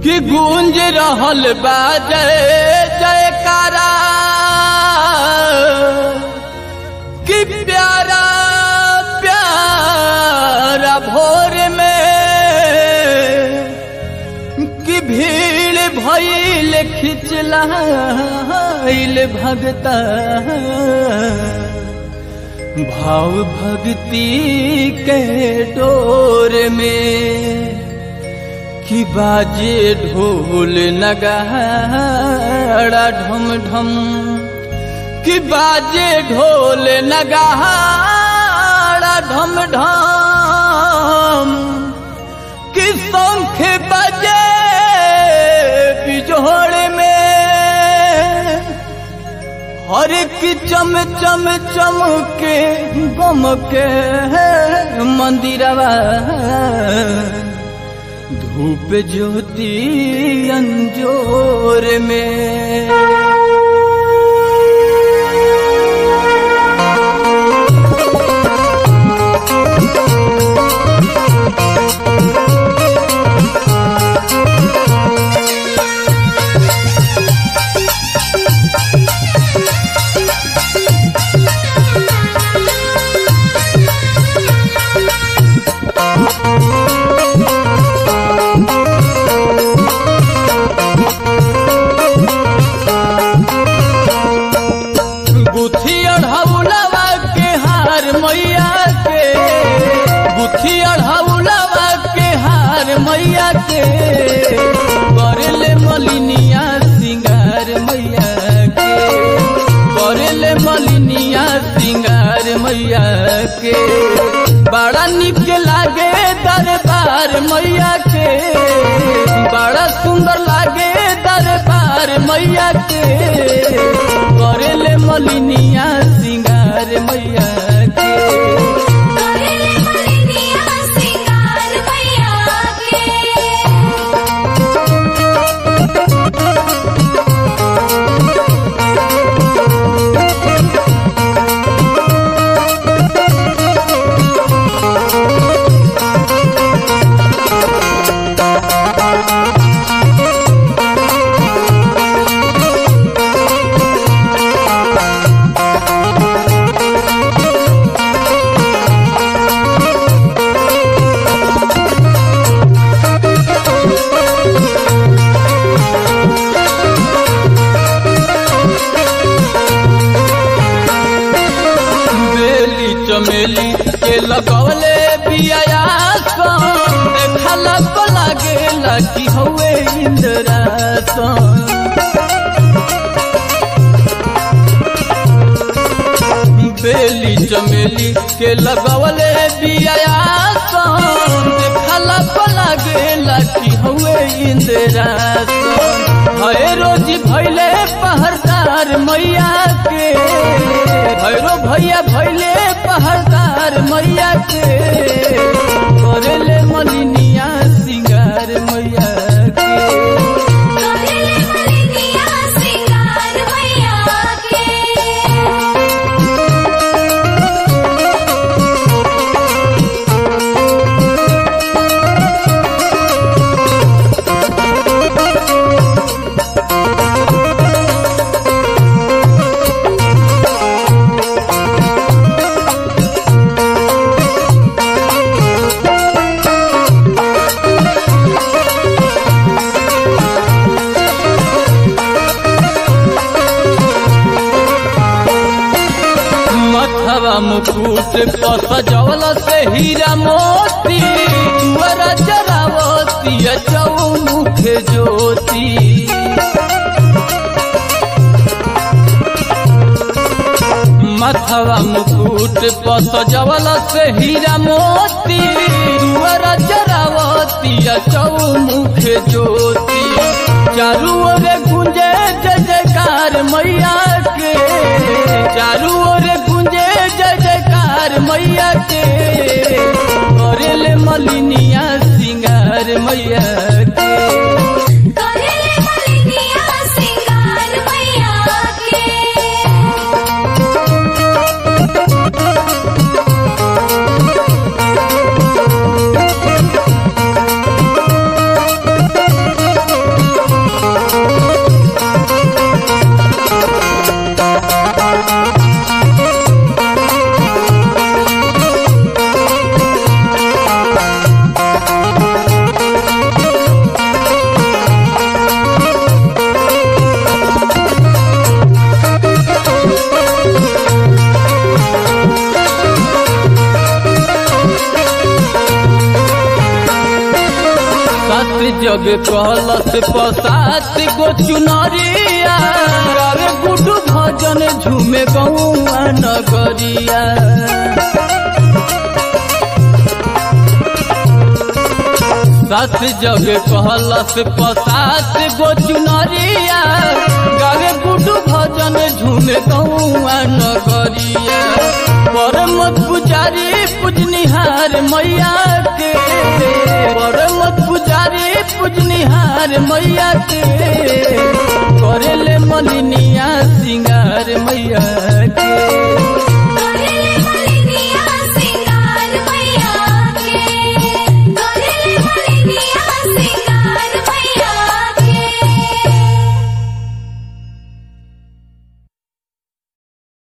कि गूंज रहल बा जय जयकारा कि प्यारा प्यारा भोर में कि भीड़ भइल खिचलाइल भगता भाव भक्ति के डोर में कि बाजे ढोल नगाड़ा ढम ढम कि बाजे ढोल नगाड़ा ढम ढम कि शंख बजे बिजोड़ में हर एक चम चम चम के गम के मंदिरवा धूप ज्योति अंजोर में गुथी अढ़ौलवा के हार मैया के गुथी अढ़ौलवा के हार मैया के करेले मलिनिया सिंगार मैया के करेले मलिनिया सिंगार मैया के बड़ा निक लागे दरबार मैया के बड़ा सुंदर लागे दरबार मैया के करेले मलिनिया सिंगार मैया के करेले मलिनिया सिंगार मैया के बेली चमेली के लगवले बियायासन देखला को लागेला कि हवे इंद्रासन बेली चमेली के लगवले बियायासन देखला को लागेला कि हवे इंद्रासन हए रोजी भैले पहरदार मैया के भैरो भैया भैले पहरदार मैया के करेले मलिनिया सिंगार मैया के करेले मलिनिया सिंगार मैया के मथवा मुकुट पर सजवल से हीरा मोती तुअरा जरावती चौमुख ज्योति मथवा मुकुट पर सजवल से हीरा मोती तुअरा जरावती चौमुख ज्योति चारू ओर गुंजे जय जयकार मैया के चारू ओर गुंजे जय जयकार मैया के करेले मलिनिया सिंगार मैया के करेले मलिनिया सिंगार मैया के रे जग कहलस पसात गो चुनरिया गावे गुडू भजन झूमे गौआ नगरिया सात जग कहलस पसात गो चुनरिया गावे गुडू भजन झूमे गौआ नगरिया परम पुजारी पूजनिहार मैया के परम पुजारी पूजनिहार मैया के करेले मलिनिया सिंगार मैया